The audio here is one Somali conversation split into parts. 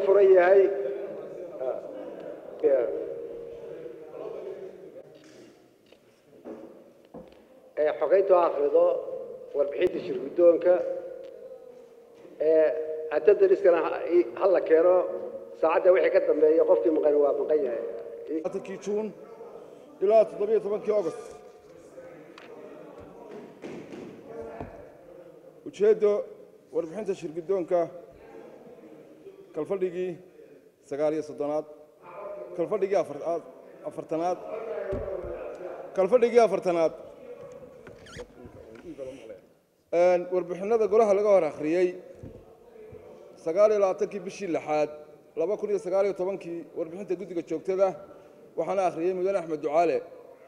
furan yahay ee xogeyntu ha akhrido warbixinta shirguddoonka ee haddada liskana ha la keeno saacadda wixii ka dambeeya qofkii maqan waa maqan yahay labaatankii juun ilaa toddobiyo tobankii august ujeeddo warbixinta shirguddoonka kalfadhigii sagaal iyo soddonaad kalfadhigii afar- afartanaad kalfadhigii afartanaad warbixinada golaha laga hor akhriyey sagaal iyo labaatankii bishii lixaad laba kun iyo sagaal iyo tobankii warbixinta guddiga joogtada waxaana akhriyey mudane axmed ducaale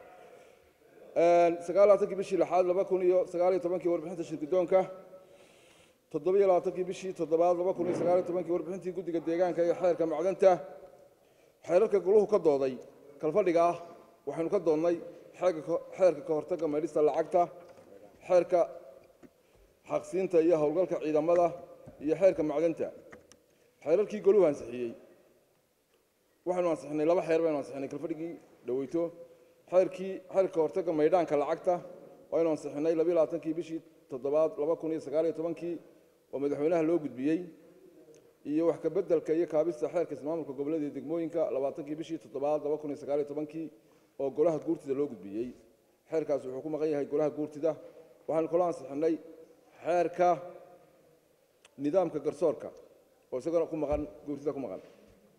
sagaal labaatankii bishii lixaad laba kun iyo sagaal iyo tobankii warbixinta shirguddoonka toddobiyo labaatankii bishii toddobaad laba kun iyo sagaal iyo tobankii warbixintii guddiga deegaanka iyo xeerka macdanta xeerarka goluhu ka dooday kalfadhiga ah waxaynu ka doonnay xeerka xeerka ka hortagga maydhista lacagta xeerka xaqsiinta iyo howlgalka ciidamada iyo xeerka macdanta xeerarkii goluhu ansixiyey waxaynu ansixinay laba xeer baynu ansixinay kalfadhigii dhoweyto xeerkii xeerka hortagga maydhaanka lacagta waynu ansixinay labiyo labaatankii bishii toddobaad laba kun iyo sagaal iyo tobankii oo madaxweynaha loo gudbiyey iyo wax ka beddelka iyo kaabista xeerka ismaamulka gobollada iyo degmooyinka labaatankii bishii toddobaad laba kun iyo sagaal iyo tobankii oo golaha guurtida loo gudbiyey xeerkaas wuxuu ku maqan yahay golaha guurtida waxaanu kaloo ansixinay xeerka nidaamka garsoorka oo isagana ku maqan guurtida ku maqan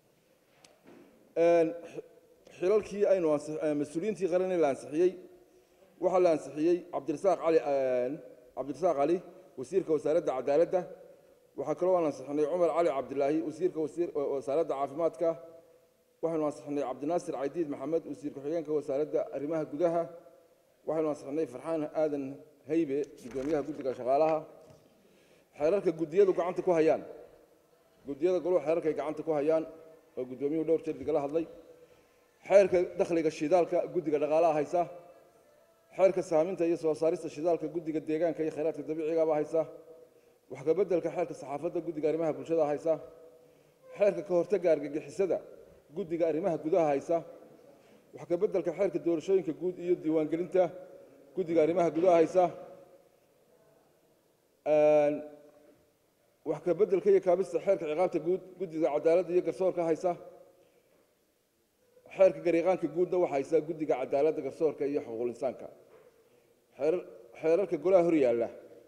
xilalkii aynu mas-uuliyiintii qaran ee la ansixiyey waxaa la ansixiyey cabdirasaaq cali cabdirasaaq cali wasiirka wasaaradda cadaaladda waxaa kaloo aan ansixinay cumar cali cabdilaahi wasiirka wasaaradda caafimaadka waxaynu ansixinay cabdinaasir caydiid maxamed wasiir ku-xigeenka wasaaradda arrimaha gudaha waxaynu ansixinay farxaan aadan haybe guddoomiyaha guddiga shaqaalaha xeerarka guddiyadu gacanta ku hayaan guddiyada goluhu xeerarkay gacanta ku hayaan oo guddoomiyuhu dhowr jeer digala hadlay xeerka dakhliga shidaalka guddiga dhaqaalaha haysa xeerka saaminta iyo soo saarista shidaalka guddiga deegaanka iyo khayraadka dabiicigaba haysa wax ka beddelka xeerka saxaafadda guddiga arrimaha bulshada haysa xeerka ka hortagga argagixisada guddiga arrimaha gudaha haysa wax ka beddelka xeerka doorashooyinka guud iyo diiwaangelinta guddiga arrimaha gudaha haysa wax ka beddelka iyo kaabista xeerka ciqaabta guud guddiga cadaaladda iyo garsoorka haysa xeerka gariiqaanka guudna waxaa haysa guddiga cadaaladda garsoorka iyo xuquuqul insaanka xeerarka golaha hor yaalla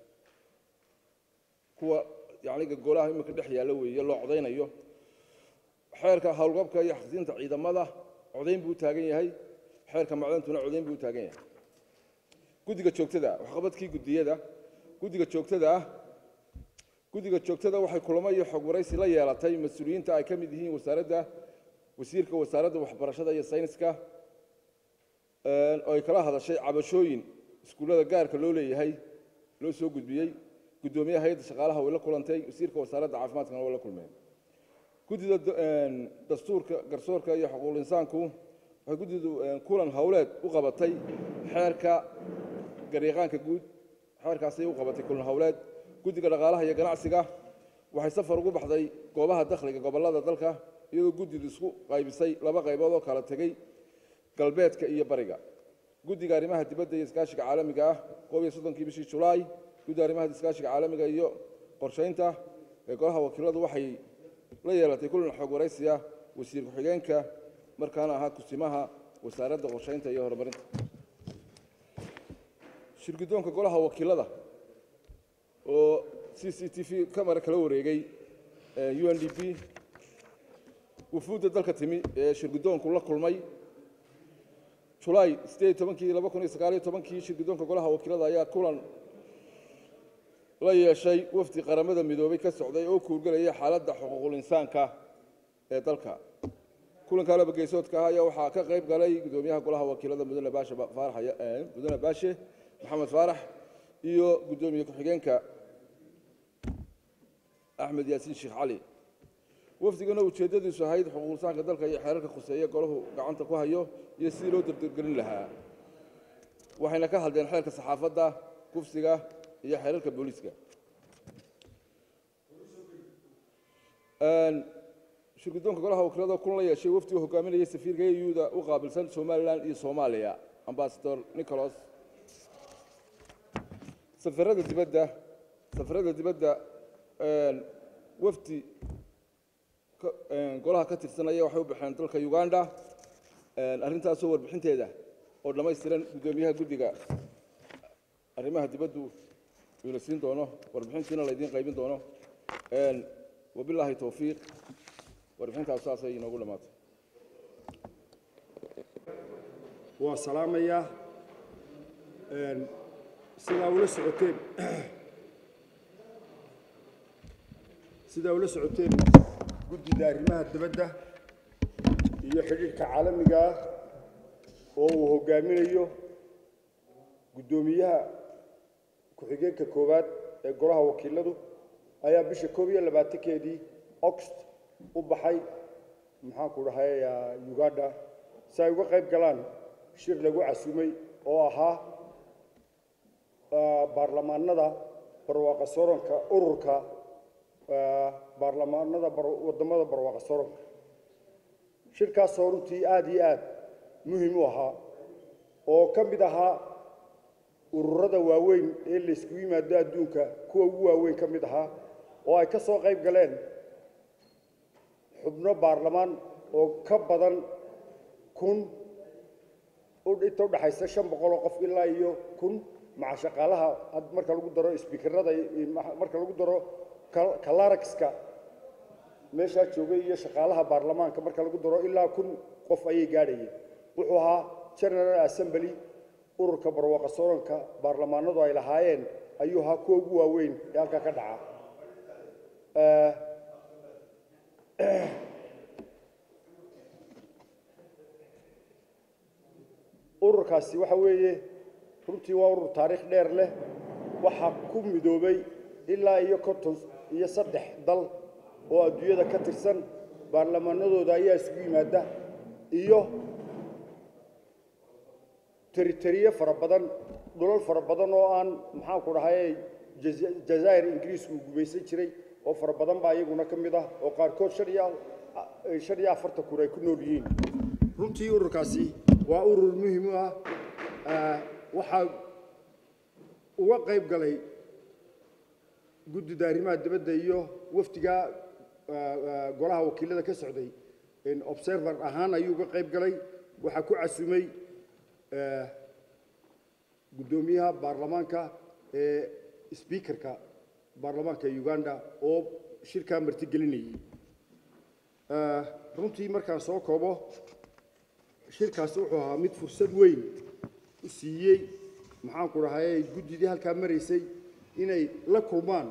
kuwa yacniga golaha iminka dhex yaalla weeye loo codaynayo xeerka howlgabka iyo xaqsiinta ciidamada codayn buu taagan yahay xeerka macdantuna codayn buu taagan yahay guddiga joogtada waxqabadkii guddiyada guddiga joogtada ah guddiga joogtada waxay kulamo iyo xog waraysi la yeelatay mas-uuliyiinta ay ka mid yihiin wasaaradda wasiirka wasaaradda waxbarashada iyo sayniska oo ay kala hadashay cabashooyin iskuullada gaarka loo leeyahay loo soo gudbiyey guddoomiyaha hay-adda shaqaalaha way la kulantay wasiirka wasaaradda caafimaadkana way la kulmeen guddida dastuurka garsoorka iyo xuquuqul insaanku waxay guddidu kulan howleed u qabatay xeerka gariiqaanka guud xeerkaasay u qabatay kulan howleed guddiga dhaqaalaha iyo ganacsiga waxay safar ugu baxday goobaha dakhliga gobollada dalka iyadoo guddidu isku qaybisay laba qaybood oo kala tegey galbeedka iyo bariga guddiga arrimaha dibadda iyo iskaashiga caalamiga ah koob iyo soddonkii bishii julaay guddiga arrimaha iskaashiga caalamiga iyo qorshaynta ee golaha wakiiladu waxay la yeelatay kulan xoog waraysiya wasiir ku-xigeenka markaana ahaa kusimaha wasaaradda qorshaynta iyo horumarinta shirguddoonka golaha wakiilada oo c c t v kamara kala wareegay u n d p wufuudda dalka timi ee shirguddoonku la kulmay julaay sideed tobankii laba kun iyo sagaal iyo tobankii shirguddoonka golaha wakiilada ayaa kulan la yeeshay wafdi qaramada midoobay ka socday oo kuurgelaya xaaladda xuquuqul insaanka ee dalka kulanka laba geesoodka ah ayaa waxaa ka qayb galay guddoomiyaha golaha wakiilada mudane baashe faarax mudane baashe maxamed faarax iyo guddoomiye ku-xigeenka axmed yaasiin sheekh cali wafdigana ujeeddadiisu ahayd xuquuqulsaanka dalka iyo xeerarka khuseeye golahu gacanta ku hayo iyo sidii loo dardargelin lahaa waxayna ka hadleen xeerka saxaafadda kufsiga iyo xeerarka booliiska shirguddoonka golaha wakiilada kun la yeeshay wafdi uu hogaaminayay safiirka euda u qaabilsan somalilan iyo soomaaliya ambasador nicholas safarada dibadda safarada dibadda wafdi golaha ka tirsanaya waxay u baxeen dalka uganda arrintaasoo warbixinteeda oo dhammaystiran guddoomiyaha guddiga arrimaha dibaddu uuna siin doono warbixintiina laydiin qaybin doono wabilaahi towfiiq warbixintaas saasay inoogu dhammaatay waa salaamayaa sidaa ula socoteen sidaa ula socoteen guddida arrimaha dibadda iyo xidhiidhka caalamiga ah oo uu hoggaaminayo guddoomiyaha ku-xigeenka koowaad ee golaha wakiiladu ayaa bisha koob iyo labaatankeedii oxt u baxay maxaanku dhahay uganda si ay uga qayb galaan shir lagu casumay oo ahaa baarlamaanada barwaaqa soronka ururka baarlamaanada waddamada barwaaqa soronka shirkaasoo runtii aada iyo aad muhim u ahaa oo ka mid ahaa ururada waaweyn ee laysku yimaado adduunka kuwa ugu waaweyn ka mid ahaa oo ay ka soo qayb galeen xubno baarlamaan oo ka badan kun inta udhaxaysa shan boqol oo qof ilaa iyo kun maca shaqaalaha marka lagu daro sbiikarada marka lagu daro kalaragska meeshaa joogay iyo shaqaalaha baarlamaanka marka lagu daro ilaa kun qof ayay gaadhayeen wuxuu ahaa general assembly ururka barwaaqa soronka baarlamaanadu ay lahaayeen ayuu ahaa kuwa ugu waaweyn ee halkaa ka dhaca ururkaasi waxa weeye runtii waa urur taariikh dheer leh waxaa ku midoobay ilaa iyo konton iyo saddex dal oo adduunyada ka tirsan baarlamaanadooda ayaa isugu yimaada iyo teriteriye fara badan dhulal fara badan oo aan maxaanku dhahay jazaa'ir ingiriisku uu gumaysan jiray oo fara badan baa iyaguna ka mid ah oo qaarkood shan iyo shan iyo afartan kun ay ku nool yihiin runtii ururkaasi waa urur muhiim u ah waxaa uga qayb galay guddida arrimaha dibadda iyo wafdiga golaha wakiilada ka socday observer ahaan ayuu uga qayb galay waxaa ku casumay guddoomiyaha baarlamaanka ee sbiikarka baarlamaanka uganda oo shirkaa martigelinayay runtii markaan soo koobo shirkaasi wuxuu ahaa mid fursad weyn u siiyey maxaanku dhahay guddidii halkaa maraysay inay la kulmaan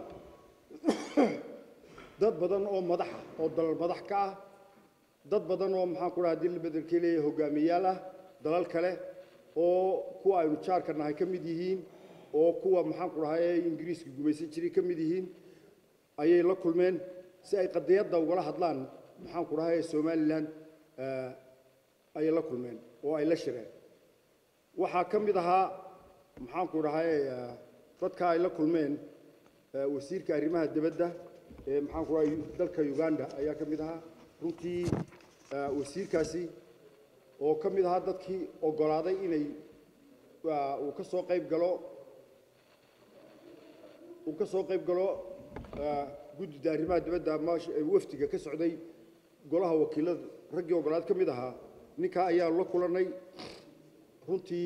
dad badan oo madaxa oo dalal madax ka ah dad badan oo maxaanku dhaha hadii la bedelkii leeyahay hogaamiyaal ah dalal kale oo kuwa aynu jaarka nahay ka mid yihiin oo kuwa maxaanku dhahay ingiriiska gumaysan jiray ka mid yihiin ayay la kulmeen si ay qadiyadda ugala hadlaan maxaanku dhahay somalilan ayay la kulmeen oo ay la shireen waxaa ka mid ahaa maxaanku dhahay dadka ay la kulmeen wasiirka arrimaha dibadda ee maxaanku dhahay dalka uganda ayaa ka mid ahaa runtii wasiirkaasi oo ka mid ahaa dadkii oggolaaday inay uu ka soo qayb galo uu ka soo qayb galo guddida arrimaha dibadda ama wafdiga ka socday golaha wakiilada raggii oggolaad ka mid ahaa ninkaa ayaanu la kulannay runtii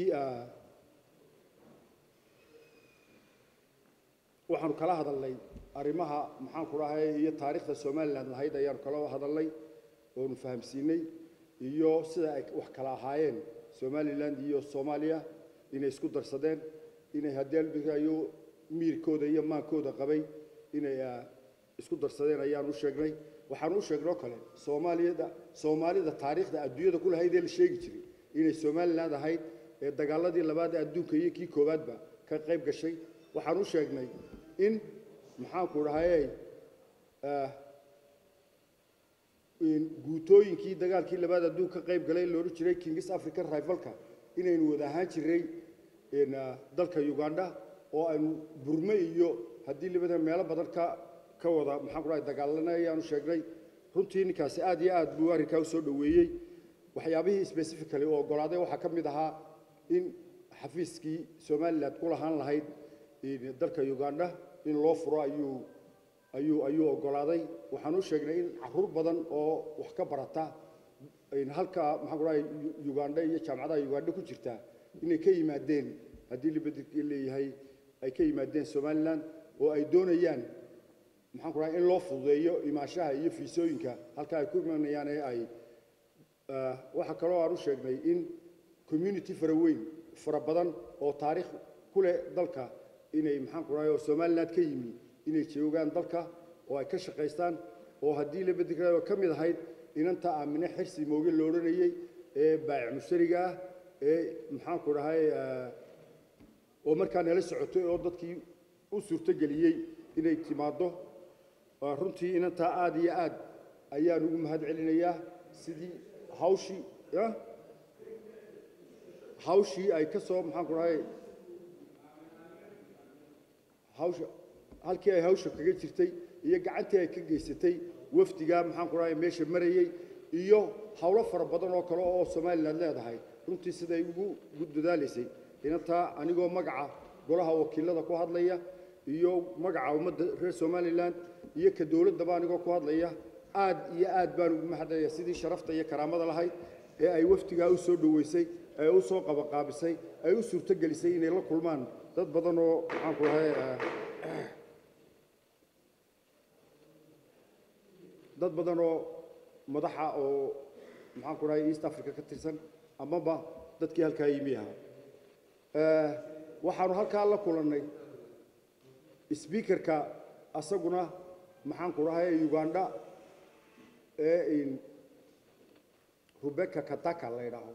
waxaanu kala hadalnay arrimaha maxaanku dhahay iyo taariikhda somalilan lahayd ayaanu kala hadalnay oonu fahamsiinay iyo sida ay wax kala ahaayeen somalilan iyo soomaaliya inay isku darsadeen inay hadeelbigayo miirkooda iyo maankooda qabay inay isku darsadeen ayaan u sheegnay waxaan u sheegnoo kale soomaaliyada soomaalida taariikhda adduunyada ku lahayd ee la sheegi jiray inay somaliland ahayd ee dagaaladii labaad ee adduunka iyo kii koowaadba ka qayb gashay waxaan u sheegnay in maxaanku dhahayey guutooyinkii dagaalkii labaad adduun ka qayb galay la odhan jiray kingis african rivalka inaynu wada ahaan jiray dalka uganda oo aynu burme iyo haddii libada meelo badan ka ka wada maxaan ku dhahay dagaalana ayaanu sheegnay runtii ninkaasi aad iyo aad buu arrinkaa u soo dhoweeyey waxyaabihii specifically uu oggolaaday waxaa ka mid ahaa in xafiiskii somalilan ku lahaan lahayd dalka uganda in loo furo ayuu ayuu ayuu oggolaaday waxaan u sheegnay in caruur badan oo wax ka barata halka maxaan ku dhahay uganda iyo jaamacadaha uganda ku jirta inay ka yimaadeen haddii libadii leeyahay ay ka yimaadeen somalilan oo ay doonayaan maxaan ku dhahay in loo fududeeyo imaanshaha iyo fiisooyinka halka ay ku imanayaan ee ay waxaa kaloo aan u sheegnay in community fara weyn fara badan oo taariikh ku leh dalka inay maxaan ku dhahay oo somaliland ka yimi inay joogaan dalka oo ay ka shaqaystaan oo haddii la bedel ka mid ahayd inanta aamine xirsi mooge la odhanayey ee baayic mushtariga ah ee maxaan ku dhahay oo markaa nala socotay oo dadkii u suurtogeliyey inay timaaddo runtii inantaa aad iyo aad ayaan ugu mahad celinayaa sidii hawshii hawshii ay ka soo maxaan ku dhahay hawsha halkii ay hawsha kaga jirtay iyo gacantii ay ka geysatay wafdigaa maxaan ku dhahay meesha marayey iyo howlo fara badan oo kale oo somaliland leedahay runtii siday ugu ugu dadaalaysay inantaa anigoo magaca golaha wakiilada ku hadlaya iyo magaca ummadda reer somalilan iyo ka dowladdaba anigoo ku hadlaya aad iyo aad baan ugu mahadnaya sidii sharafta iyo karaamada lahayd ee ay wafdigaa u soo dhoweysay ee u soo qabaqaabisay ay u suurtogelisay inay la kulmaan dad badan oo maxaan ku dhahay dad badan oo madaxa oo maxaan ku dhahay east africa ka tirsan amaba dadkii halkaa yimi ahaa waxaanu halkaa la kulannay sbiikarka asaguna maxaan ku dhahay uganda ee rebecca kataka la ydhaaho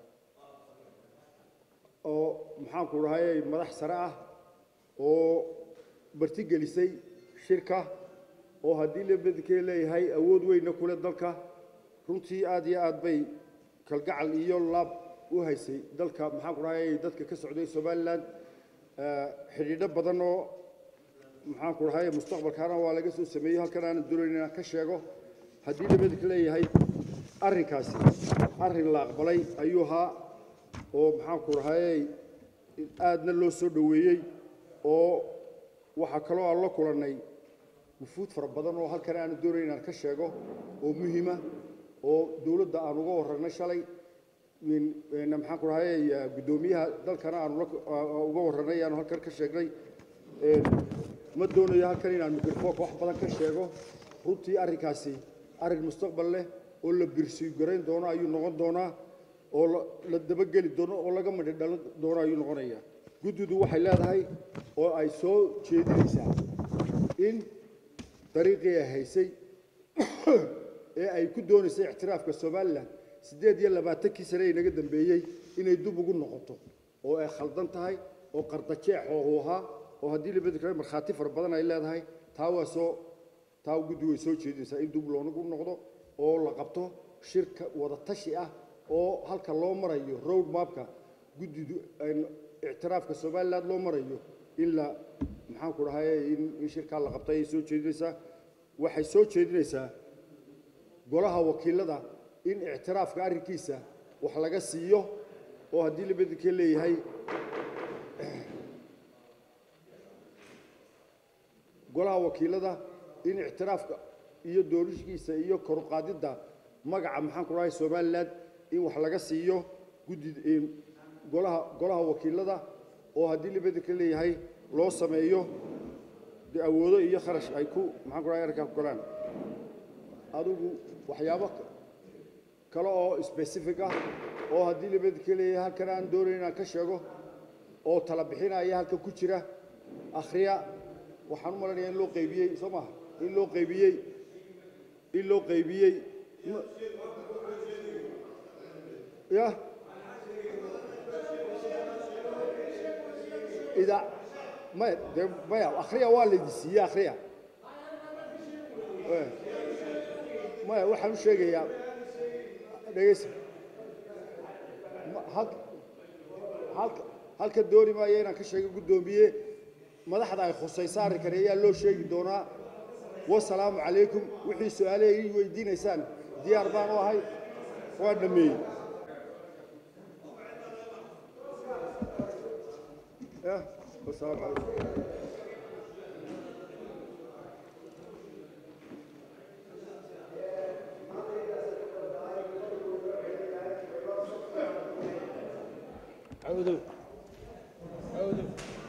oo maxaan ku dhahay madax sare ah oo martigelisay shirka oo haddii la bedkee leeyahay awood weynna kule dalka runtii aad iyo aad bay kalgacal iyo laab u haysay dalka maxaan ku dhahay dadka ka socday somalilan xidhiidho badan oo maxaan ku dhahay mustaqbalkaana waa laga soo sameeyey halkan aanan doonayn inaan ka sheego haddii la bedka leeyahay arrinkaasi arrin la aqbalay ayuu ahaa oo maxaan ku dhahay aadna loo soo dhoweeyey oo waxaa kaloo aan la kulannay wufuud fara badan oo halkan aanu doonayn inaan ka sheego oo muhiima oo dowladda aan uga warranay shalay maxaan ku dhahay guddoomiyaha dalkana aanu uga warranay aanu halkan ka sheegnay ma doonayo halkan inaan microfoonka wax badan ka sheego runtii arrinkaasi arrin mustaqbal leh oo la birsiyo garayn doono ayuu noqon doonaa oo la dabageli doono oo laga madhi dhalan doono ayuu noqonayaa guddidu waxay leedahay oo ay soo jeedinaysaa in dariiqii ay haysay ee ay ku doonaysay ictiraafka somalilan siddeed iyo labaatankii sane ee inaga dambeeyey inay dub ugu noqoto oo ay khaldan tahay oo qardajeex oo uu ahaa oo haddii la bedel kale markhaati fara badan ay leedahay taa waa soo taa guddigu way soo jeedinaysaa in dub loonagu noqdo oo la qabto shirka wada tashi ah oo halka loo marayo road mapka guddidu ictiraafka somaliland loo marayo in la maxaan ku dhahay in shirkaa la qabtay ayay soo jeedinaysaa waxay soo jeedinaysaa golaha wakiilada in ictiraafka arrinkiisa wax laga siiyo oo haddii la bedelkee leeyahay golaha wakiilada in ictiraafka iyo doorishkiisa iyo koruqaadidda magaca maxaan ku dhahay somaliland in wax laga siiyo guddi golaha golaha wakiilada oo haddii la bedelka leeyahay loo sameeyo dee awoodo iyo kharash ay ku maxaan ku dhahay arrinkaa ku galaan adigu waxyaabo kale oo specific ah oo haddii la bedelka leeyahay halkan aan doonayn inaan ka sheego oo tala bixinaya halkan ku jira akhriya waxaan u malanayaa in loo qaybiyey soo maha in loo qaybiyey in loo qaybiyey ya ida maya dee maya akhriya waa laydi siiyey akhriya maya waxaan u sheegayaa dhegeysa halka halka halka dooni maayo inaan ka sheego guddoomiye madaxda ay khusayso arrinkan ayaa loo sheegi doonaa wasalaamu calaykum wixii su-aalaha ii weydiinaysaan diyaar baan u ahay waan dhammeeyey يا والسلام عليكم عودوا عودوا